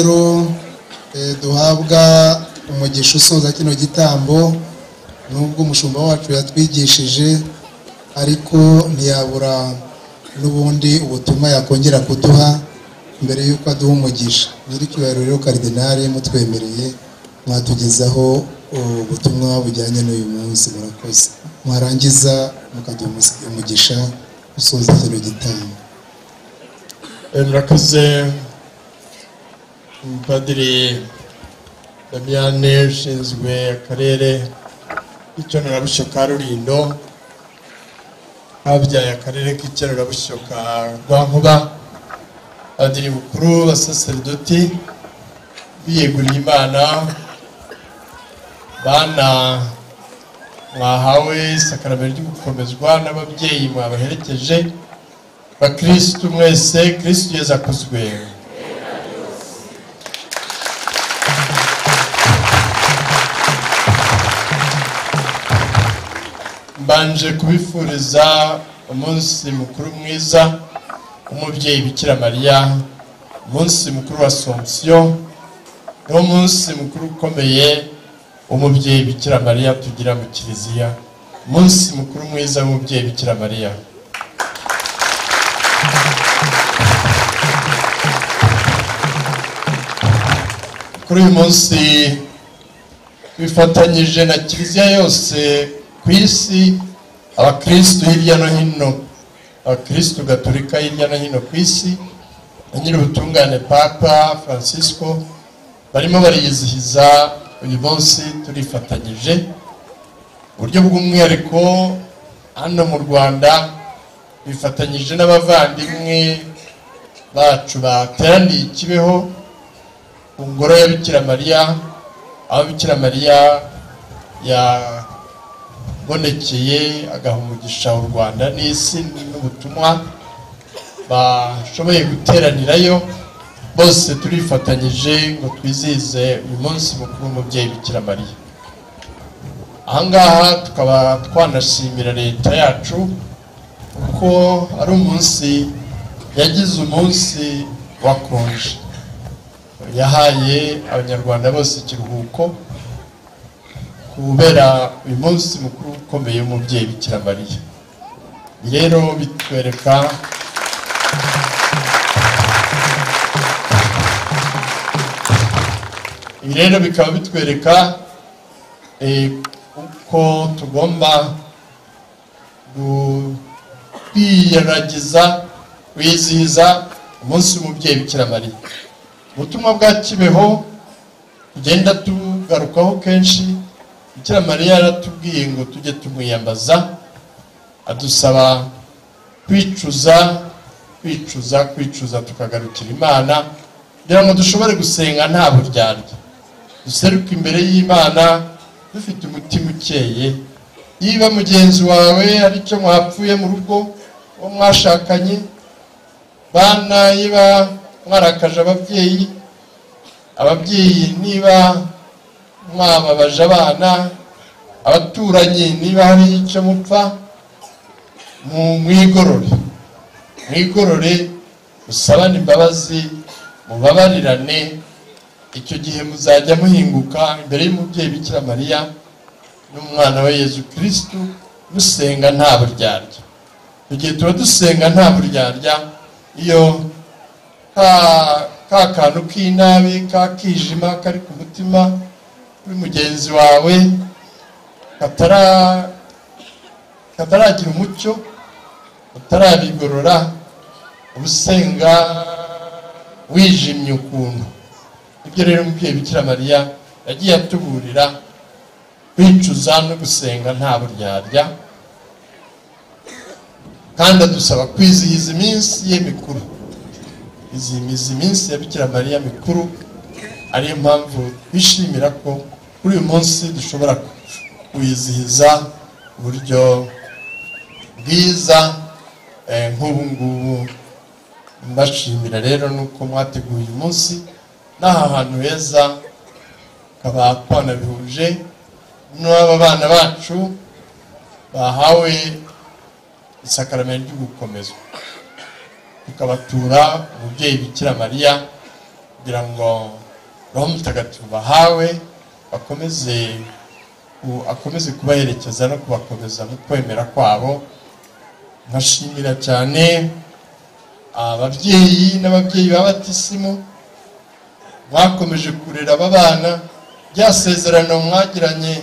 rero duhabwa umugisha usoza kino gitambo nubwo umushumba wacu yatwigishije ariko ntiyabura n'ubundi ubutumwa yakongera kuduha mbere y'uko aduha umugisha nyiricyubahiro rero karidinari mutwemereye mwatugezaho ubutumwa bujyanye n'uyu munsi murakoze mwarangiza mukaduha umugisha usoza kino gitambo murakoze umupadiri damiyane ushinzwe akarere k'icyonerabushyo ka rurindo habyaye akarere k'icyonerabushyo ka rwankuba padiri mukuru basaseridoti biyeguriye imana bana mwahawe isakarame ryo gukomezwa n'ababyeyi mwabaherekeje bakirisitu mwese kirisitu yeza akozwe mbanje kubifuriza umunsi mukuru mwiza w'umubyeyi bikira mariya umunsi mukuru wa sonsiyo n'umunsi mukuru ukomeye w'umubyeyi bikira mariya tugira mu kiliziya umunsi mukuru mwiza w'umubyeyi bikira mariya kuri uyu munsi twifatanyije na kiliziya yose ku isi abakirisitu hirya no hino abakirisitu gaturika hirya no hino ku isi na nyir'ubutungane papa francisco barimo bariyizihiza uyu munsi turifatanyije uburyo bw'umwihariko hano mu rwanda bifatanyije n'abavandimwe bacu bateraniye i kibeho ku ngoro ya bikira mariya aho bikira mariya yabonekeye agaha umugisha u rwanda n'isi n'ubutumwa bashoboye guteranirayo bose turifatanyije ngo twizihize uyu munsi mukuru w'umubyeyi bikira mariya ahangaha tukaba twanashimira leta yacu kuko ari umunsi yagize umunsi wakonje yahaye abanyarwanda bose ikiruhuko kubera uyu munsi mukuru ukomeye w'umubyeyi bikira mariya rero bitwereka ibi rero bikaba bitwereka eh, uko tugomba kwiyaragiza kwizihiza umunsi w'umubyeyi bikira mariya ubutumwa bwa kibeho tugenda tugarukaho kenshi bikira mariya yaratubwiye ngo tujye tumwiyambaza adusaba kwicuza kwicuza kwicuza tukagarukira imana kugira ngo dushobore gusenga nta buryarya duseruke imbere y'imana dufite umutima ukeye niba mugenzi wawe hari icyo mwapfuye mu rugo uwo mwashakanye bana niba mwarakaje ababyeyi ababyeyi niba mwababaje abana abaturanyi niba hari icyo mupfa mwigorore mwigorore musabane imbabazi mubabarirane icyo gihe muzajya muhinguka imbere y'umubyeyi bikira mariya n'umwana we yezu kirisitu musenga nta buryarya igihe tuba dusenga nta buryarya iyo ka kantu k'inabi ka kijima kari ku mutima kuri mugenzi wawe kataragira umucyo utarabigorora ubusenga wijimye ukuntu ibyo rero umubyeyi bikira mariya yagiye atuburira kwicuza no gusenga nta buryarya kandi adusaba kwizihiza iminsi ye mikuru izihiza iminsi ya bikira mariya mikuru ariyo mpamvu bishimira ko kuri uyu munsi dushobora kuyizihiza uburyo bwiza nk'ubu ngubu mbashimira rero nuko mwateguye uyu munsi n'aha hantu heza hakaba twanabihuje n'aba bana bacu bahawe isakaramentu ryo gukomezwa tukabatura umubyeyi bikira mariya kugira ngo roho mutagatifu bahawe bakomeze ku- akomeze kubaherekeza no kubakomeza mu kwemera kwabo nkashimira cyane ababyeyi n'ababyeyi ba batisimu mwakomeje kurera aba bana rya sezerano mwagiranye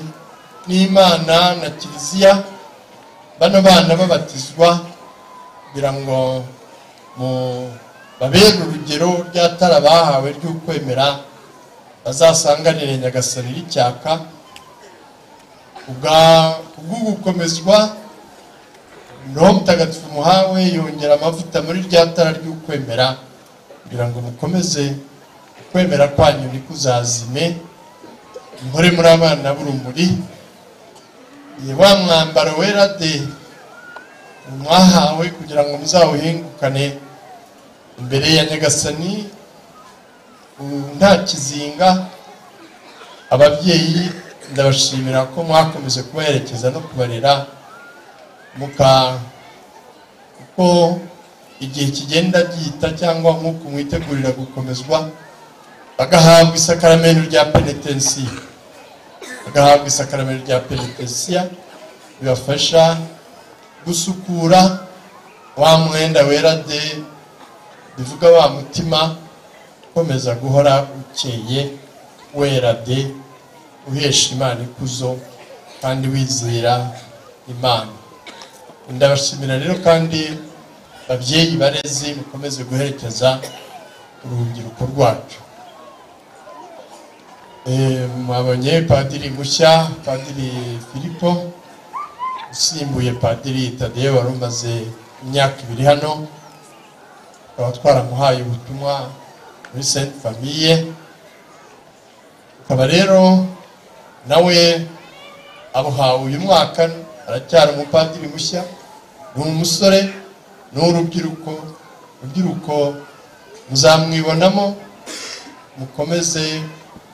n'imana na kiliziya bano bana babatizwa kugira ngo mu- babere urugero ry'atara bahawe ry'ukwemera bazasanganire nyagasani y'icyaka kubwa- kubw'ugukomezwa roho mutagatifu muhawe yongera amavuta muri rya tara ry'ukwemera kugira ngo mukomeze ukwemera kwanyu ntikuzazime muhore muri abana b'urumuri Ye, wa mwambaro wera de mwahawe kugira ngo muzawuhingukane imbere ya nyagasani u- nta kizinga ababyeyi ndabashimira ko mwakomeje kubaherekeza no kubarera muka kuko igihe kigenda gihita cyangwa nk'uko mwitegurira gukomezwa bagahabwa isakaramento rya penetensiyo bagahabwa isakaramento rya penetensiya bibafasha gusukura wa mwenda wera de bivuga wa mutima ukomeza guhora ukeye wera de uhesha imana ikuzo kandi wizera imana ndabashimira rero kandi babyeyi barezi mukomeze guherekeza urubyiruko rwacu Eh, mwabonye padiri mushya padiri filipo usimbuye padiri tadeyo wari umaze imyaka ibiri hano tukaba twaramuhaye ubutumwa muri sainte famille ukaba rero nawe abuhawe uyu mwaka aracyari umupadiri mushya ni umusore ni urubyiruko urubyiruko muzamwibonamo mukomeze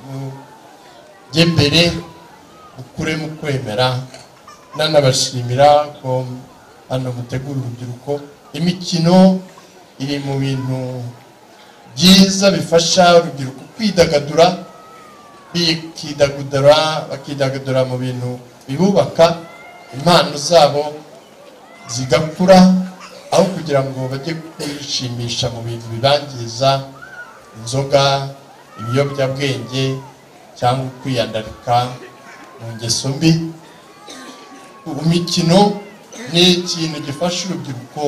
mujye mbere mukure mu kwemera nanabashimira ko hano mutegura urubyiruko imikino iri mu bintu byiza bifasha urubyiruko kwidagadura bikidagadura bakidagadura mu bintu bibubaka impano zabo zigakura aho kugira ngo bajye kwishimisha mu bintu bibangiza inzoga ibiyobyabwenge cyangwa kwiyandarika mu ngeso mbi imikino ni ikintu gifasha urubyiruko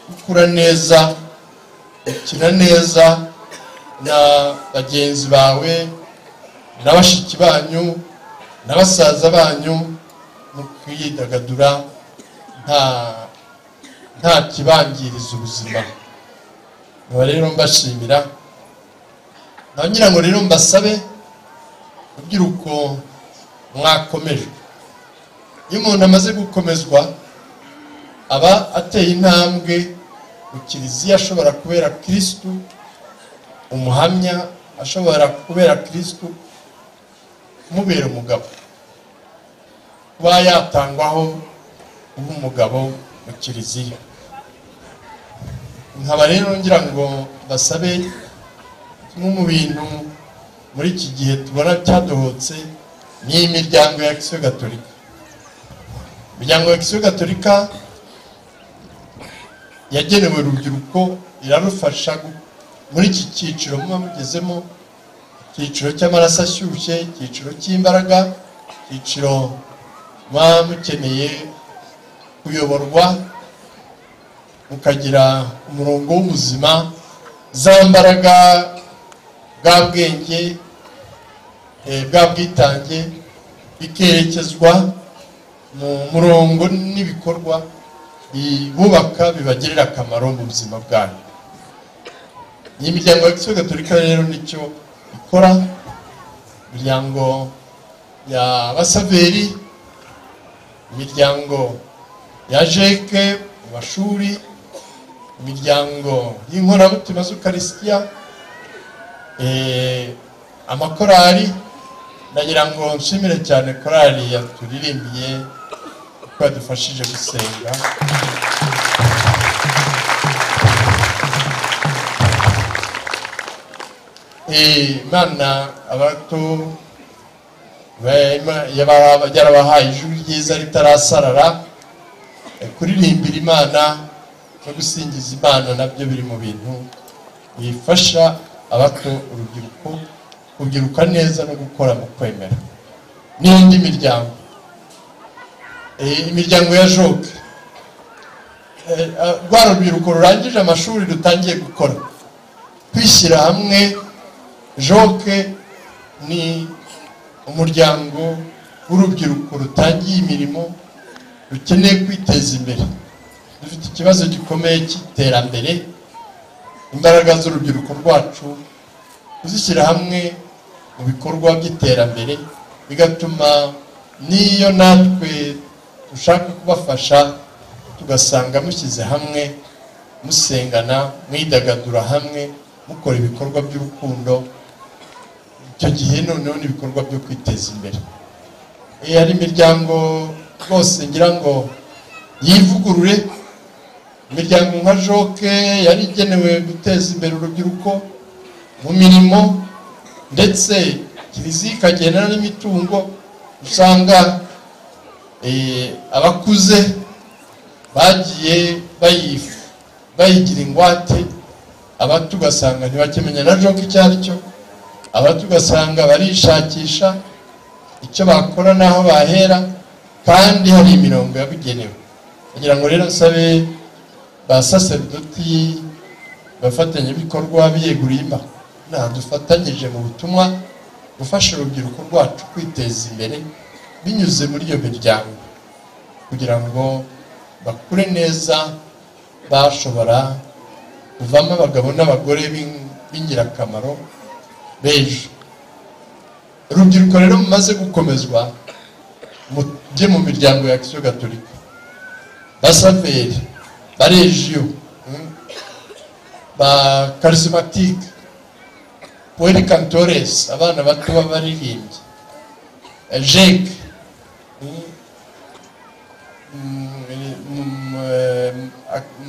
gukura neza gukina neza na bagenzi bawe na bashiki banyu na basaza banyu mu kwidagadura nta nta kibangiriza ubuzima nkaba rero mbashimira ngira ngo rero mbasabe urubyiruko mwakomejwe iyo umuntu amaze gukomezwa aba ateye intambwe mu kiliziya ashobora kubera kirisitu umuhamya ashobora kubera kirisitu umubera umugabo kuba yatangwaho nk'umugabo mu kiliziya nkaba rero ngira ngo basabe kimwe mu bintu muri iki gihe tubona cyadohotse ni imiryango ya kisiyo gatolika imiryango ya kisiyo gatolika yagenewe urubyiruko irarufasha gu- muri iki cyiciro muba mugezemo icyiciro cy'amaraso ashyushye icyiciro cy'imbaraga icyiciro muba mukeneye kuyoborwa mukagira umurongo w'ubuzima za mbaraga bwa bwenge eh, bwa bwitange bikerekezwa mu murongo n'ibikorwa bibubaka bibagirira akamaro mu buzima bwabo iyi miryango ya kisiyo gatolika rero nicyo ikora imiryango ya basaveri imiryango ya jeke mu mashuri imiryango y'inkoramutima z'ukarisitiya eh, amakorali ndagira ngo nshimire cyane korali yaturirimbiye ko yadufashije gusenga Eh, imana abato ba- Ima- yaba- yarabahaye ijwi ryiza ritarasarara Eh, kuririmbira imana no gusingiza imana nabyo biri mu bintu bifasha abato urubyiruko kubyiruka neza no gukora mu kwemera n'indi miryango Eh, imiryango ya joke Eh, ah, rwa rubyiruko rurangije amashuri rutangiye gukora kwishyira hamwe joke ni umuryango w'urubyiruko rutangiye imirimo rukeneye kwiteza imbere dufite ikibazo gikomeye cy'iterambere imbaraga z'urubyiruko rwacu kuzishyira hamwe mu bikorwa by'iterambere bigatuma n'iyo natwe dushaka kubafasha tugasanga mushyize hamwe musengana mwidagadura hamwe mukora ibikorwa by'urukundo icyo gihe noneho ni ibikorwa byo kwiteza imbere Eh, hari imiryango rwose ngira ngo yivugurure imiryango nka joke yari igenewe guteza imbere urubyiruko mu mirimo ndetse kiliziya ikagenera n'imitungo usanga eh, abakuze bagiye bayifu bayigira ingwate abato ugasanga ntibakimenya na joke icyo ari cyo abato ugasanga barishakisha icyo bakora n'aho bahera kandi hari imirongo yabugenewe kugira ngo rero nsabe ba saseredoti bafatanyabikorwa biyeguriye imana dufatanyije mu butumwa gufasha urubyiruko rwacu kwiteza imbere binyuze muri iyo miryango kugira ngo bakure neza bashobora kuvamo abagabo n'abagore b'ing- b'ingirakamaro b'ejo urubyiruko rero mumaze gukomezwa mujye mu miryango ya kisiyo gatolika basaveri barejiyo mm, ba karisimatike puweri kantoresi abana bato b'abaririmbyi eh, jeke mm,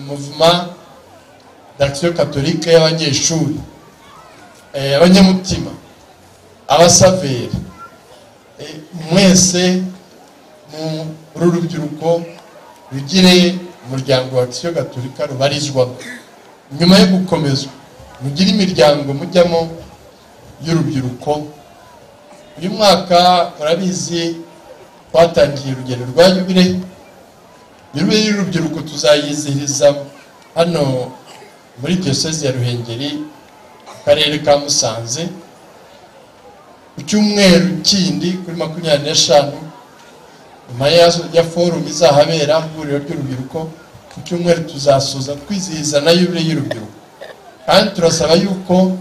muvuma d'Action catholique y'abanyeshuri eh, abanyamutima abasaveri eh, mwese mu uru rubyiruko rugire umuryango wa Action gatolika rubarizwamo nyuma yo gukomezwa mugire imiryango mujyamo y'urubyiruko uyu mwaka murabizi twatangiye urugendo rwa yubire nyuma y'urubyiruko tuzayizihiriza hano muri diyoseze ya ruhengeri mu karere ka musanze ku cyumweru kindi kuri makumyabiri n'eshanu nyuma ya- ya forumu izahabera ihuriro ry'urubyiruko ku cyumweru tuzasoza twizihiza na yubile y'urubyiruko kandi turasaba yuko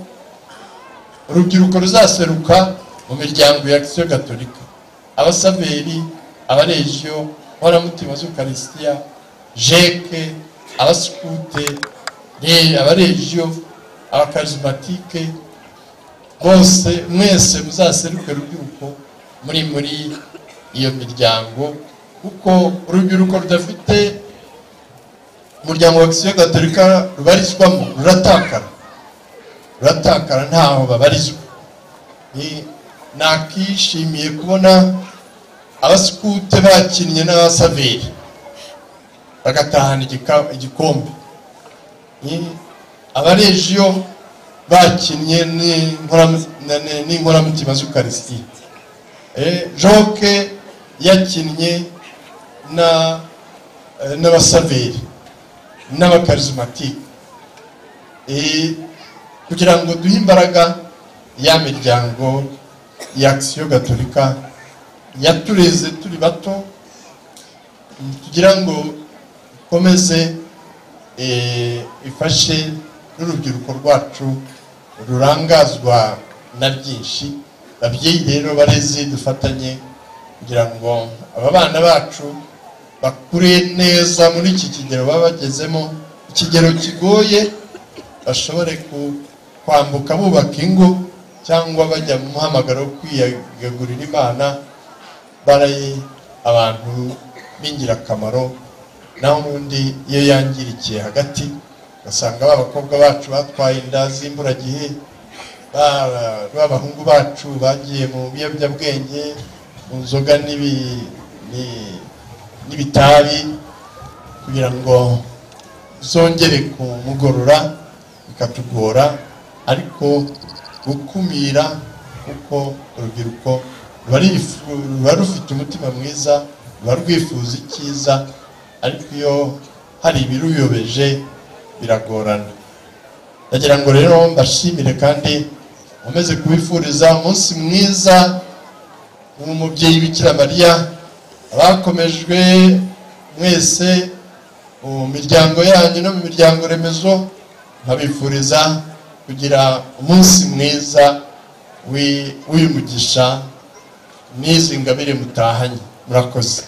urubyiruko ruzaseruka mu miryango ya kisiyo gatolika abasaveri abarejiyo inkoramutima z'ukarisitiya jeke abasikute re- abarejiyo abakarizimatike bose mwese muzaseruke urubyiruko muri muri iyo miryango kuko urubyiruko rudafite umuryango wa kisiyo gatolika rubarizwamo ruratakara ruratakara ntaho babarizwa Ni- nakishimiye kubona abasikute bakinnye n'abasaveri bagatahana igika- igikombe Ni- abarejiyo bakinnye n'inkora- na- na- n'inkoramutima z'ukarisitiya Eh, joke yakinnye na- eh, n'abasaveri n'abakarizimatike Eh, kugira ngo duhe imbaraga ya miryango ya akisiyo gatolika yatureze turi bato mm, kugira ngo ikomeze eh, ifashe n'urubyiruko rwacu rurangazwa na byinshi babyeyi rero barezi dufatanye kugira ngo aba bana bacu bakure neza muri iki kigero baba bagezemo ikigero kigoye bashobore ku- kwambuka bubaka ingo cyangwa bajya mu muhamagaro wo kwiyagurira imana baraye abantu b'ingirakamaro naho ubundi iyo yangirikiye hagati ugasanga ba bakobwa bacu batwaye inda z'imburagihe ba- b'abahungu bacu bagiye mu biyobyabwenge mu nzoga n'ibi- ni- n'ibitabi kugira ngo zongere kumugorora bikatugora ariko gukumira kuko urubyiruko ruba rifu- ruba rufite umutima mwiza ruba rwifuza icyiza ariko iyo hari ibiruyobeje biragorana ndagira ngo rero mbashimire kandi nkomeze kubifuriza umunsi mwiza w'umubyeyi bikira mariya abakomejwe mwese mu miryango yanyu no mu miryango remezo nkabifuriza kugira umunsi mwiza w'i- w'uyu mugisha n'izi ngabire mutahanye murakoze